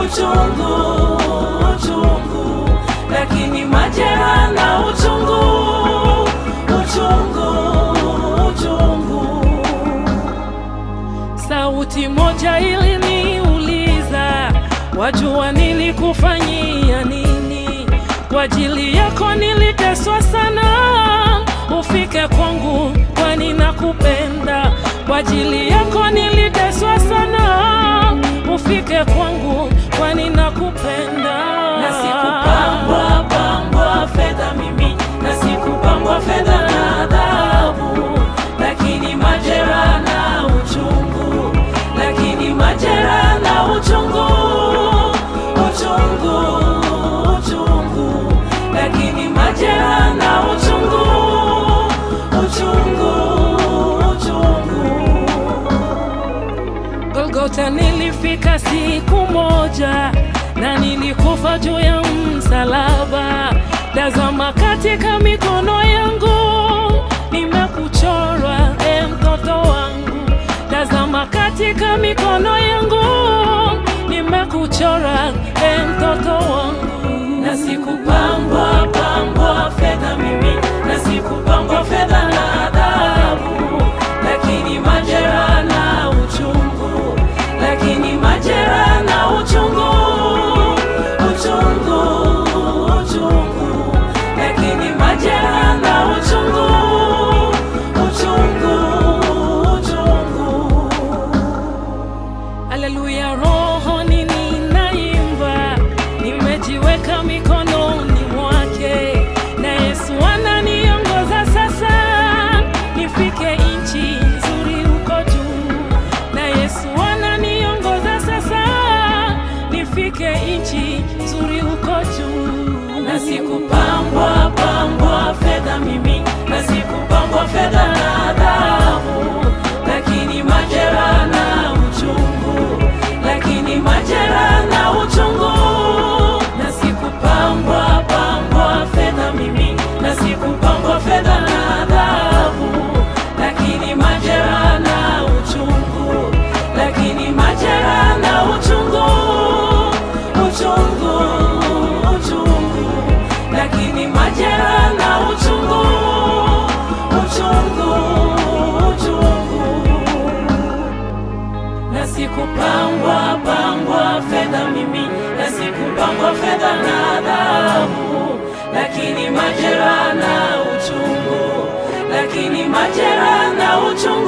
uchungu, uchungu, lakini majeraha na uchungu, uchungu, uchungu. Sauti moja iliniuliza, wajua nilikufanyia nini? Kwa ajili yako niliteswa sana, ufike kwangu, kwani nakupenda. Kwa ajili yako niliteswa sana, ufike kwangu, kwani nakupenda. Na sikupambwa pambwa fedha mimi, na sikupambwa fedha na adhabu, lakini majeraha na uchungu, lakini majeraha na uchungu, uchungu, uchungu, lakini majeraha na uchungu, uchungu, uchungu. Golgota nilifika siku moja na nilikufa juu ya msalaba. Tazama katika mikono yangu nimekuchorwa, e mtoto wangu. Tazama katika mikono yangu nimekuchora, e mtoto wangu. Na sikupambwa pambwa fedha mimi, na sikupambwa fedha na adhabu, lakini majeraha na uchungu, lakini majeraha na uchungu, uchungu, uchungu, lakini majeraha na uchungu, uchungu, uchungu. Haleluya, rohoni ninaimba, nimejiweka mikononi mwake, na Yesu ananiongoza sasa, nifike nchi nzuri huko juu, na Yesu ananiongoza sasa, nifike nchi nzuri huko juu. Na sikupambwa pambwa fedha mimi, na sikupambwa fedha na adhabu, lakini majeraha na uchungu, lakini majeraha na uchungu. Na sikupambwa pambwa fedha mimi, na sikupambwa fedha na adhabu, lakini majeraha na uchungu, lakini majeraha na uchungu, uchungu, uchungu, lakini majeraha na uchungu, uchungu, uchungu na sikupambwa pambwa fedha mimi, na sikupambwa fedha na adhabu, lakini majeraha na uchungu, lakini majeraha na uchungu